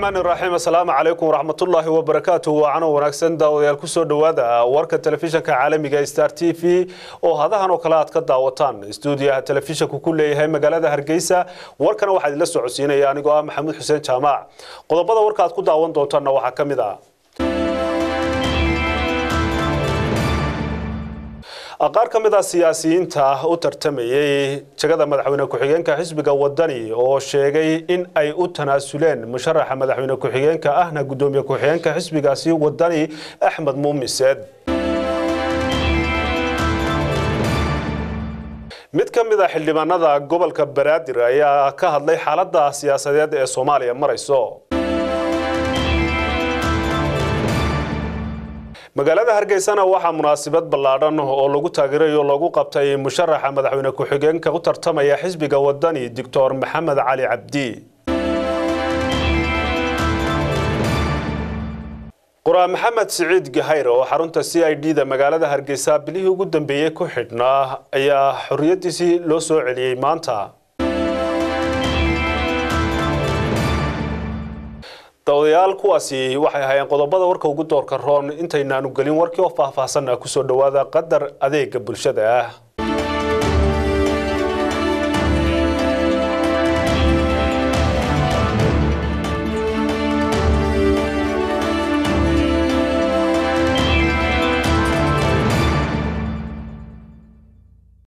raxmaani raxiim assalaamu calaykum waraxmatullaahi wabarakaatu waacano wanaagsan daawadayaal kusoo dhowaada warka telefishanka caalamiga star t v oo hadahan oo kale aad ka daawataan stuudiyaha telefishanku ku leeyahay magaalada hargeysa warkana waxaa idinla socodsiinaya anigoo ah maxamuud xuseen jaamac qodobada warka aad ku daawan doontaanna waxaa ka mid ah qaar ka mid ah siyaasiyiinta u tartamayey jagada madaxweyne ku-xigeenka xisbiga wadani oo sheegay in ay u tanaasuleen musharaxa madaxweyne ku-xigeenka ahna gudoomiye ku-xigeenka xisbigaasi wadani axmed muumiseed mid ka mid a xildhibaanada gobolka banaadir ayaa ka hadlay xaaladda siyaasadeed ee soomaaliya marayso magaalada hargeysana waxaa munaasabad ballaadhan oo lagu taageerayo lagu qabtay musharaxa madaxweyne ku-xigeenka u tartamaya xisbiga wadani doctor maxamed cali cabdi qoraa maxamed siciid gahayr oo xarunta c i d da magaalada hargeysa bilihii ugu dambeeyey ku xidhnaa ayaa xorriyaddiisii loo soo celiyey maanta dawadayaal kuwaasi waxay ahaayeen qodobada warka ugu doorka roon intaynaanu gelin warkii oo faahfaahsanna kusoo dhowaada qadar adeega bulshada ah